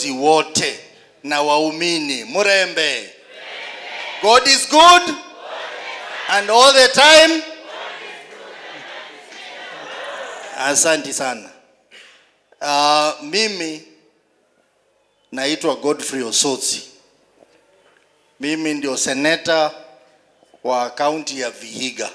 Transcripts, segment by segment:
viongozi wote na waumini murembe. God is good and all the time. Asante sana. Uh, mimi naitwa Godfrey Osotsi. Mimi ndio seneta wa kaunti ya Vihiga,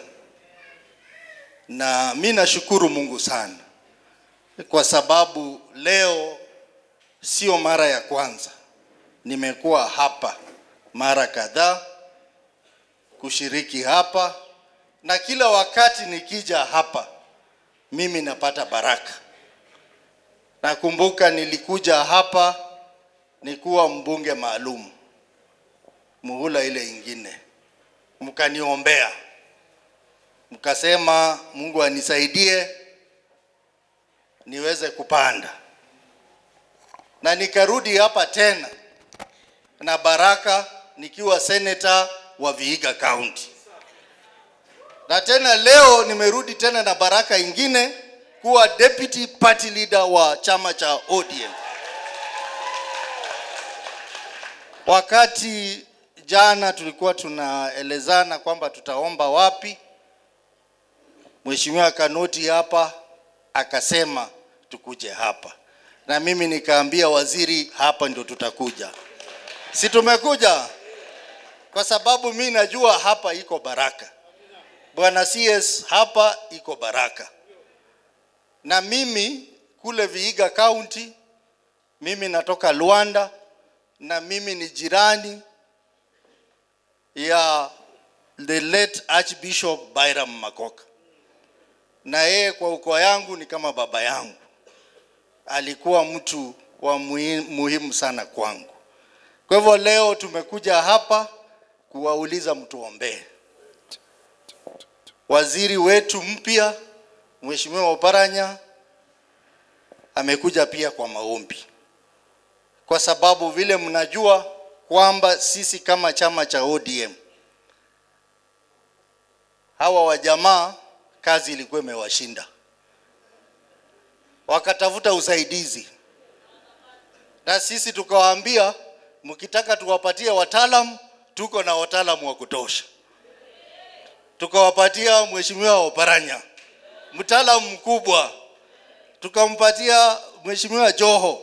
na mi nashukuru Mungu sana kwa sababu leo sio mara ya kwanza, nimekuwa hapa mara kadhaa kushiriki hapa, na kila wakati nikija hapa mimi napata baraka. Nakumbuka nilikuja hapa nikuwa mbunge maalum muhula ile ingine, mkaniombea, mkasema Mungu anisaidie niweze kupanda, na nikarudi hapa tena na baraka nikiwa seneta wa Vihiga County, na tena leo nimerudi tena na baraka ingine kuwa deputy party leader wa chama cha ODM. Wakati jana tulikuwa tunaelezana kwamba tutaomba wapi, Mheshimiwa Kanoti hapa akasema tukuje hapa, na mimi nikaambia waziri hapa ndio tutakuja. Si tumekuja kwa sababu mi najua hapa iko baraka. Bwana CS, hapa iko baraka, na mimi kule Vihiga County, mimi natoka Luanda na mimi ni jirani ya the late Archbishop Byram Makoka, na yeye kwa ukoo yangu ni kama baba yangu, alikuwa mtu wa muhi- muhimu sana kwangu. Kwa hivyo leo tumekuja hapa kuwauliza mtuombee. Waziri wetu mpya Mheshimiwa Oparanya amekuja pia kwa maombi, kwa sababu vile mnajua kwamba sisi kama chama cha ODM hawa wajamaa kazi ilikuwa imewashinda, wakatafuta usaidizi, na sisi tukawaambia mkitaka tuwapatie wataalam, tuko na wataalamu wa kutosha. Tukawapatia Mheshimiwa Oparanya mtaalamu mkubwa, tukampatia Mheshimiwa Joho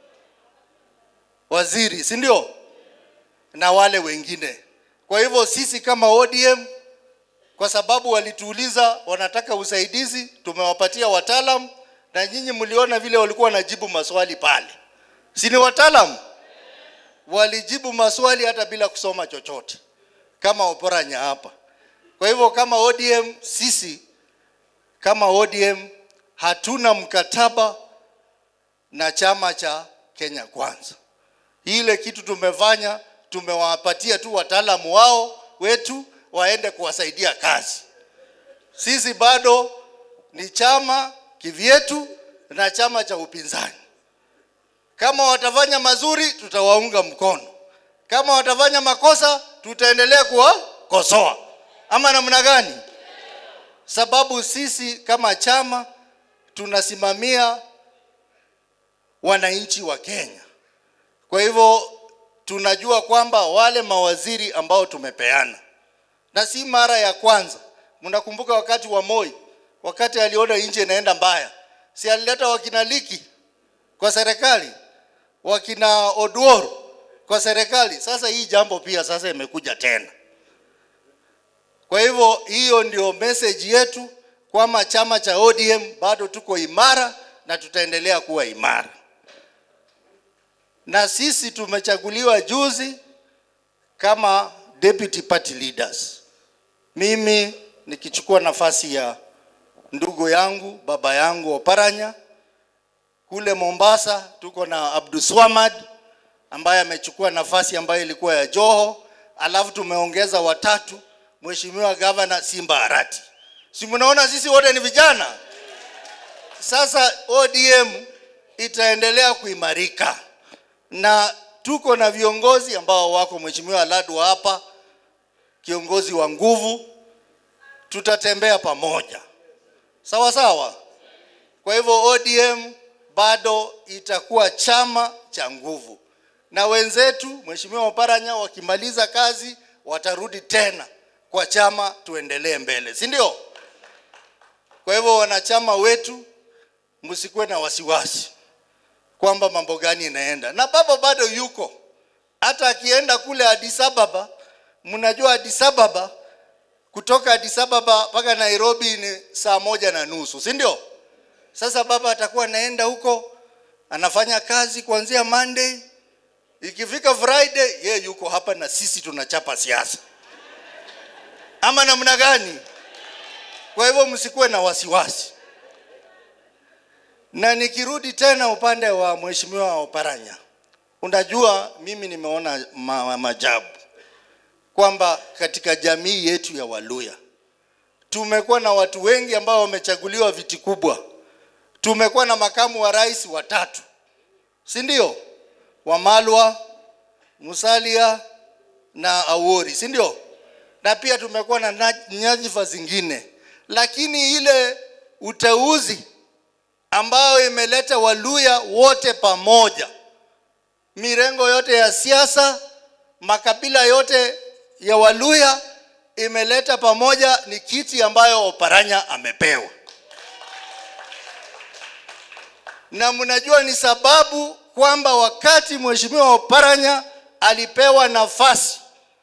waziri, si ndio? Na wale wengine. Kwa hivyo sisi kama ODM, kwa sababu walituuliza wanataka usaidizi, tumewapatia wataalam, na nyinyi mliona vile walikuwa wanajibu maswali pale, si ni wataalamu? Walijibu maswali hata bila kusoma chochote, kama Oparanya hapa. Kwa hivyo kama ODM, sisi kama ODM hatuna mkataba na chama cha Kenya Kwanza. Ile kitu tumefanya, tumewapatia tu wataalamu wao wetu waende kuwasaidia kazi. Sisi bado ni chama kivyetu na chama cha upinzani. Kama watafanya mazuri, tutawaunga mkono. Kama watafanya makosa, tutaendelea kuwakosoa. Ama namna gani? Sababu sisi kama chama tunasimamia wananchi wa Kenya. Kwa hivyo tunajua kwamba wale mawaziri ambao tumepeana, na si mara ya kwanza. Mnakumbuka wakati wa Moi, wakati aliona nchi inaenda mbaya, si alileta wakina Liki kwa serikali, wakina Oduor kwa serikali. Sasa hii jambo pia sasa imekuja tena. Kwa hivyo hiyo ndio message yetu kwamba chama cha ODM bado tuko imara na tutaendelea kuwa imara. Na sisi tumechaguliwa juzi kama deputy party leaders. Mimi nikichukua nafasi ya ndugu yangu baba yangu Oparanya. Kule Mombasa tuko na Abdulswamad ambaye amechukua nafasi ambayo ilikuwa ya Joho, alafu tumeongeza watatu, Mheshimiwa Gavana Simba Arati. Si mnaona sisi wote ni vijana? Sasa ODM itaendelea kuimarika na tuko na viongozi ambao wako, Mheshimiwa Ladwa hapa, kiongozi wa nguvu, tutatembea pamoja sawa sawa. Kwa hivyo ODM bado itakuwa chama cha nguvu, na wenzetu Mheshimiwa Oparanya wakimaliza kazi watarudi tena kwa chama, tuendelee mbele, si ndio? Kwa hivyo wanachama wetu, msikuwe na wasiwasi kwamba mambo gani inaenda, na baba bado yuko, hata akienda kule Addis Ababa. Mnajua Addis Ababa, kutoka Addis Ababa mpaka Nairobi ni saa moja na nusu, si ndio? Sasa baba atakuwa anaenda huko, anafanya kazi kuanzia Monday, ikifika Friday ye yuko hapa na sisi tunachapa siasa, ama namna gani? Kwa hivyo msikuwe na wasiwasi. Na nikirudi tena upande wa Mheshimiwa Oparanya, unajua mimi nimeona ma majabu kwamba katika jamii yetu ya Waluya tumekuwa na watu wengi ambao wamechaguliwa viti kubwa. Tumekuwa na makamu wa rais watatu, si ndio? Wamalwa, Musalia na Awori, si ndio? Na pia tumekuwa na nyadhifa zingine, lakini ile uteuzi ambayo imeleta Waluya wote pamoja, mirengo yote ya siasa, makabila yote ya Waluya imeleta pamoja, ni kiti ambayo Oparanya amepewa, na mnajua ni sababu kwamba wakati Mheshimiwa Oparanya alipewa nafasi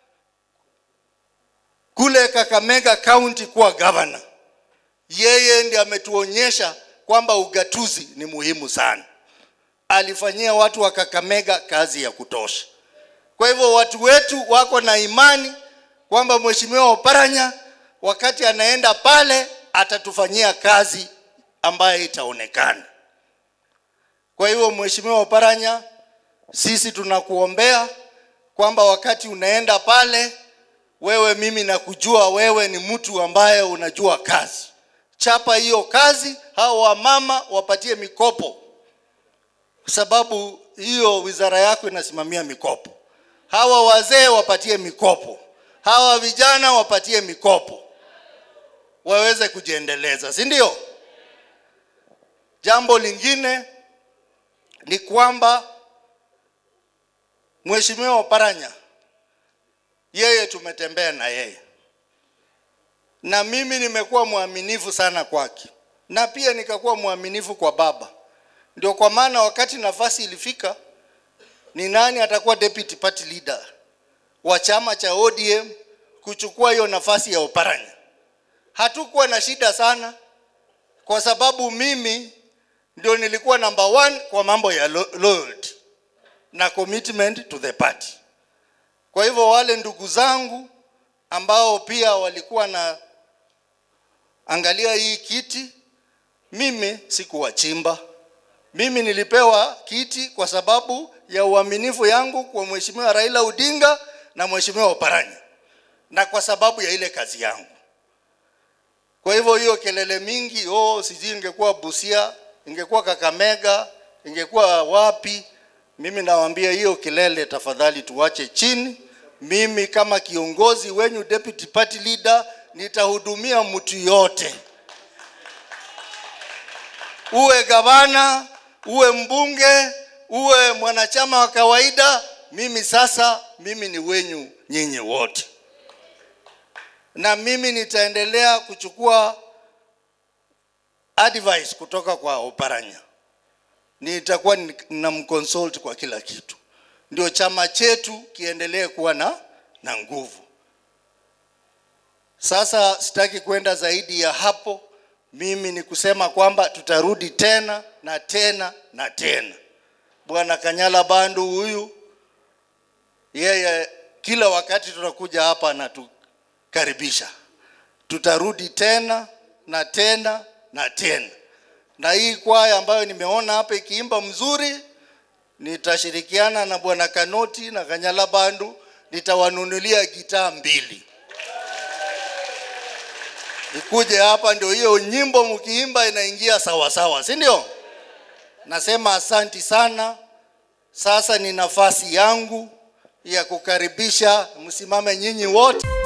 kule Kakamega County kuwa governor, yeye ndiye ametuonyesha kwamba ugatuzi ni muhimu sana. Alifanyia watu wa Kakamega kazi ya kutosha. Kwa hivyo watu wetu wako na imani kwamba Mheshimiwa Oparanya wakati anaenda pale atatufanyia kazi ambayo itaonekana. Kwa hivyo Mheshimiwa Oparanya, sisi tunakuombea kwamba wakati unaenda pale, wewe, mimi nakujua wewe ni mtu ambaye unajua kazi. Chapa hiyo kazi, hao wamama wapatie mikopo, kwa sababu hiyo wizara yako inasimamia mikopo. Hawa wazee wapatie mikopo, hawa vijana wapatie mikopo, waweze kujiendeleza, si ndio? Jambo lingine ni kwamba Mheshimiwa Oparanya yeye tumetembea na yeye, na mimi nimekuwa mwaminifu sana kwake, na pia nikakuwa mwaminifu kwa baba. Ndio kwa maana wakati nafasi ilifika, ni nani atakuwa deputy party leader wa chama cha ODM kuchukua hiyo nafasi ya Oparanya, hatukuwa na shida sana, kwa sababu mimi ndio nilikuwa number one kwa mambo ya lo loyalty na commitment to the party. Kwa hivyo wale ndugu zangu ambao pia walikuwa na angalia hii kiti, mimi sikuwachimba. Mimi nilipewa kiti kwa sababu ya uaminifu yangu kwa Mheshimiwa Raila Odinga na Mheshimiwa Oparanya na kwa sababu ya ile kazi yangu. Kwa hivyo hiyo kelele mingi, oh, sijui ingekuwa Busia, ingekuwa Kakamega, ingekuwa wapi, mimi nawaambia hiyo kelele tafadhali tuwache chini. Mimi kama kiongozi wenyu, deputy party leader, nitahudumia mtu yote, uwe gavana, uwe mbunge, uwe mwanachama wa kawaida. Mimi sasa, mimi ni wenyu nyinyi wote, na mimi nitaendelea kuchukua advice kutoka kwa Oparanya nitakuwa ninamconsult kwa kila kitu, ndio chama chetu kiendelee kuwa na, na nguvu. Sasa sitaki kwenda zaidi ya hapo. Mimi ni kusema kwamba tutarudi tena na tena na tena. Bwana Kanyala Bandu huyu, yeye kila wakati tunakuja hapa anatukaribisha. Tutarudi tena na tena na tena na hii kwaya ambayo nimeona hapa ikiimba mzuri, nitashirikiana na bwana Kanoti na Kanyala Bandu, nitawanunulia gitaa mbili ikuje hapa, ndio hiyo nyimbo mkiimba inaingia sawa sawa, si ndio? Nasema asanti sana. Sasa ni nafasi yangu ya kukaribisha, msimame nyinyi wote.